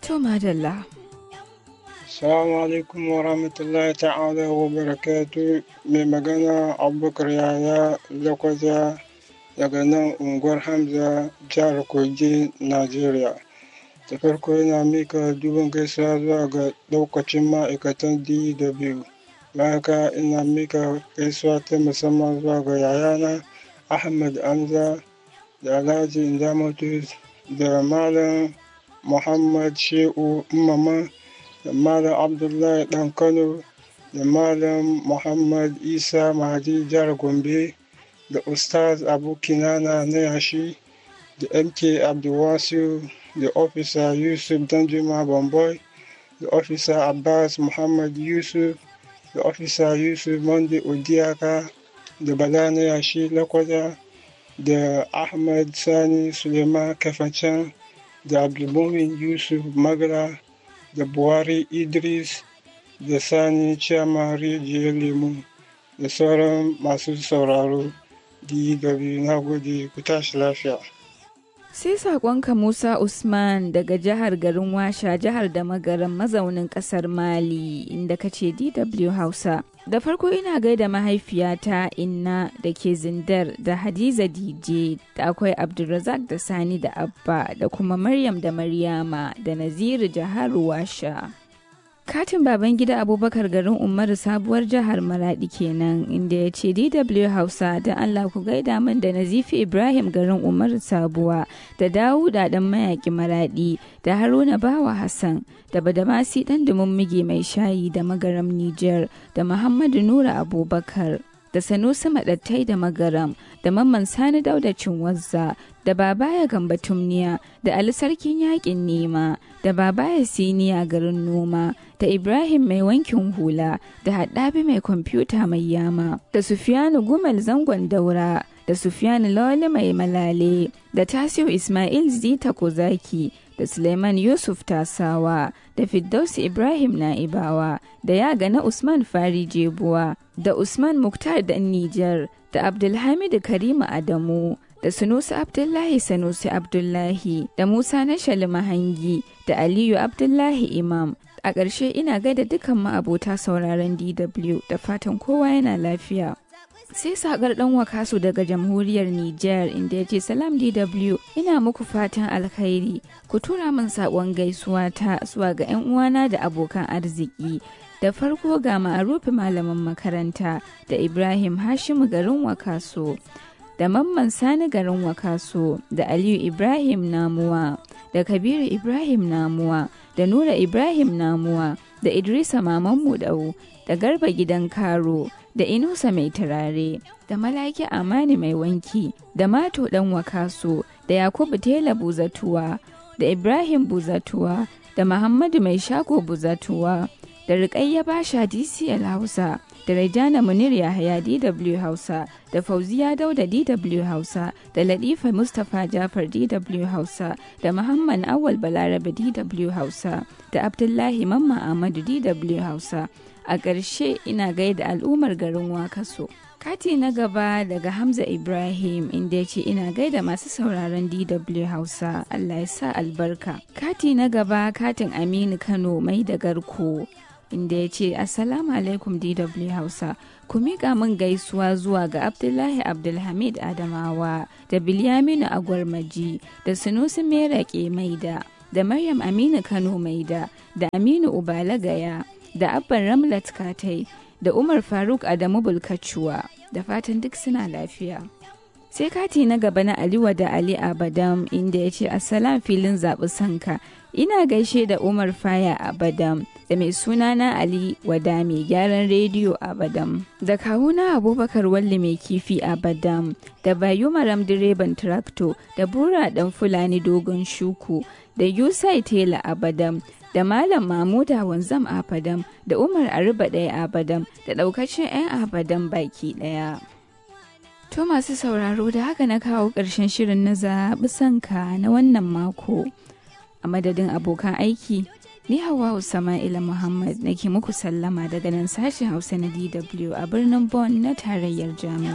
To madalla. Assalamu alaikum wa rahmatullahi ta'ala wa barakatu mai magana abubakar yaya lakwaja daga nan unguwar hamza jihar kogi najeriya da farko yana mika dubin gaisuwa zuwa ga daukacin ma'aikatan dw haka ina mika gaisuwa ta musamman zuwa ga yayana ahmad amza da alhaji indamatu da malam muhammad shehu mama da malam abdullahi dan kano da malam muhammad isa mahadi jihar gombe da ustaz abu kinana na yashi da mk abdulwasiu da ofisa yusuf danjuma bamboy da ofisa abbas muhammad yusuf da ofisa yusuf monday odiaka da bala na yashi lakwada da ahmad sani suleiman kafacan da abdulmumin yusuf magara da buhari idris da sani ciyama rijiyar lemu da sauran masu sauraro dw na gode ku tashi lafiya Sai saƙonka Musa Usman daga jihar garin Washa jihar da magaran mazaunin ƙasar Mali inda ka ce DW Hausa. Da farko ina gaida mahaifiyata Inna da ke zindar da Hadiza DJ da akwai Abdulrazak da Sani da Abba da kuma Maryam da Maryama da Naziru jihar Washa. Katin baban gida Abubakar garin Umaru sabuwar jihar Maradi kenan inda ya ce DW Hausa da Allah ku gaida min da Nazifi Ibrahim garin Umaru sabuwa da Dawuda dan mayaki Maradi da Haruna Bawa Hassan da Badamasi dan mige mai shayi da magaram Niger da Muhammadu Nura Abubakar da Sanusi Madattai da Magaram da Mamman Sani Dauda Cinwazza da Babaya Gamba Tumniya da Ali Sarkin Yakin Nema da Babaya Siniya garin Noma da Ibrahim mai wankin hula da Haddabi mai kwamfuta mai yama da Sufiyanu Gumel zangon daura da Sufiyanu Lawali mai malale da Tasiu Ismail Zita Kozaki da Suleiman Yusuf Tasawa da Firdausi Ibrahim Na'ibawa da Yaga na Usman Fari Jebuwa da Usman Muktar dan Nijar da Abdulhamidu Karima Adamu da Sunusi Abdullahi Sanusi Abdullahi da Musa na Mahangi da Aliyu Abdullahi Imam. A ƙarshe ina gaida dukan ma'abota sauraron DW da fatan kowa yana lafiya. sai sakar dan wakasu daga jamhuriyar Nijar inda ya ce salam DW ina muku fatan alkhairi ku tura min sakon gaisuwa ta zuwa ga 'yan uwana da abokan arziki da farko ga ma'arufi malamin makaranta da Ibrahim Hashimu garin wakaso da mamman sani garin wakaso da Aliyu Ibrahim Namuwa da Kabiru Ibrahim Namuwa da Nura Ibrahim Namuwa da Idrisa Maman Mudau da Garba Gidan Karo da Inusa Mai Turare da Malaki Amani Mai Wanki da Mato Dan Wakaso da Yakubu Tela Buzatuwa da Ibrahim Buzatuwa da Muhammadu Mai Shago Buzatuwa da Rukayya Basha DCL Hausa da Rajana Munir Yahaya DW Hausa da Fauziya Dauda DW Hausa da Latifa Mustapha Jafar DW Hausa da Muhammad Awal Balarabe DW Hausa da Abdullahi Mamma Ahmadu DW Hausa a ƙarshe ina gaida al'ummar garin Wakaso. Kati na gaba daga Hamza Ibrahim inda ya ce ina gaida masu sauraron DW Hausa Allah ya sa albarka. Kati na gaba katin Aminu Kano mai da garko inda ya ce Assalamu alaikum DW Hausa. Ku miƙa min gaisuwa zuwa ga Abdullahi Abdulhamid Adamawa da Bilyaminu Agwarmaji da Sunusi Merake Maida da Maryam Aminu Kano Maida da Aminu Ubala Gaya. da abban ramlat katai da umar faruk adamu bulkacuwa da fatan duk suna lafiya sai kati na gaba na aliwa da ali abadam inda ya ce assalam filin zaɓi sanka ina gaishe da umar faya abadam da mai suna na ali wada mai gyaran rediyo abadam da kawuna abubakar walli mai kifi abadam da bayu maram direban trakto da bura dan fulani dogon shuku da yusai tela abadam da Malam Mamuda Wanzam Abadam da Umar Aruba ɗaya Abadam da ɗaukacin 'yan Abadam baki ɗaya. To masu sauraro da haka na kawo ƙarshen shirin na zaɓi sanka na wannan mako. A madadin abokan aiki, ni Hawa Sama'ila Muhammad nake muku sallama daga nan sashen Hausa na DW a birnin Bonn na tarayyar Jami'a.